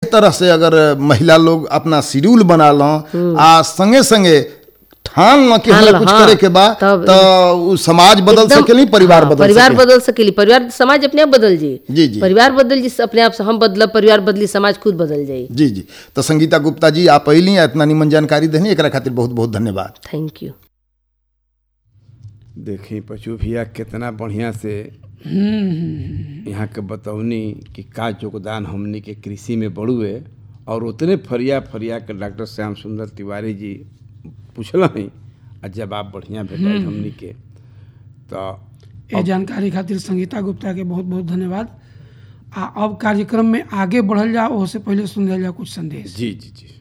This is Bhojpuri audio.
तरह से अगर महिला लोग अपना शेड्यूल बना लो आ संगे संगे ठान ल कि ठान हमरा ल, कुछ हाँ, करे के बा तब- तो उ समाज बदल एकदम- सकेली परिवार हाँ, बदल परिवार सकेली बदल सकेली परिवार समाज अपने आप बदल जाई जी, जी। परिवार बदल जी अपने आप से हम बदलब परिवार बदली समाज खुद बदल जाई जी जी तो संगीता गुप्ता जी आप अली इतना निमन जानकारी देनी एकरा खातिर बहुत बहुत धन्यवाद थैंक यू देखी पशु भैया कितना बढ़िया से यहाँ के बतौनी कि का योगदान हमनी के कृषि में बढ़ुए और उतने फरिया फरिया के डॉक्टर श्याम सुंदर तिवारी जी पूछल ही आ जवाब बढ़िया भेटाई हमनी के तो ये जानकारी खातिर संगीता गुप्ता के बहुत बहुत धन्यवाद आ अब कार्यक्रम में आगे बढ़ल जाओ ओसे पहले सुन लिया जाए कुछ संदेश जी जी जी